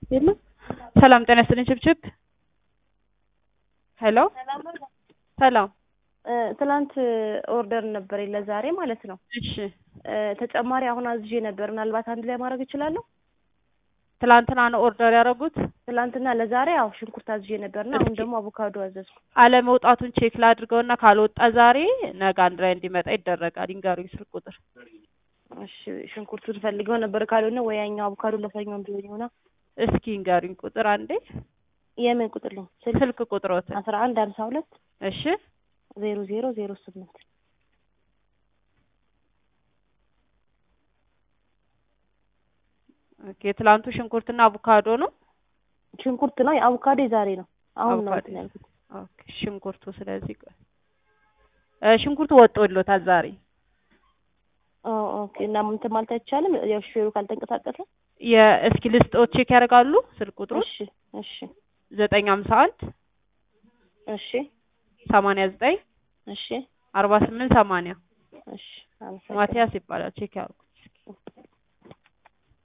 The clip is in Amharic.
የለም። ሰላም ጤና ይስጥልኝ ችብችብ። ሄሎ ሰላም። ትናንት ኦርደር ነበር ለዛሬ ማለት ነው። እሺ ተጨማሪ አሁን አዝዤ ነበር። ምናልባት አንድ ላይ ማድረግ እችላለሁ? ትላንትና ነው ኦርደር ያደረጉት? ትናንትና ለዛሬ ያው ሽንኩርት አዝዤ ነበርና አሁን ደግሞ አቮካዶ አዘዝኩ። አለመውጣቱን ቼክ ላድርገውና ካልወጣ ዛሬ ነገ አንድ ላይ እንዲመጣ ይደረጋል። ይንገሩኝ ስልክ ቁጥር። እሺ ሽንኩርቱን ፈልገው ነበር ካልሆነ ወይ ያኛው አቮካዶ ለሰኞ እንዲሆን ይሆናል። እስኪ ይንገሩኝ ቁጥር አንዴ። የምን ቁጥር ነው? ስልክ ቁጥሮት። አስራ አንድ ሀምሳ ሁለት እሺ ዜሮ ዜሮ ዜሮ ስምንት ኦኬ። ትላንቱ ሽንኩርትና አቮካዶ ነው። ሽንኩርት ነው። አቮካዶ ዛሬ ነው። አሁን ነው አቮካዶ። እንትን ያልኩት። ኦኬ ሽንኩርቱ ስለዚህ ቆይ እ ሽንኩርቱ ወጥቶሎታል ዛሬ። ኦ ኦኬ። እና እንትን ማለት አይቻልም ያው ሹፌሩ ካልተንቀሳቀሰ። የእስኪ ልስጦት ቼክ ያደርጋሉ ስልክ ቁጥሩ እሺ እሺ ዘጠኝ ሀምሳ አንድ እሺ ሰማንያ ዘጠኝ እሺ አርባ ስምንት ሰማንያ እሺ አመሰግናለሁ። ማቲያስ ይባላል። ቼክ ያድርጉ።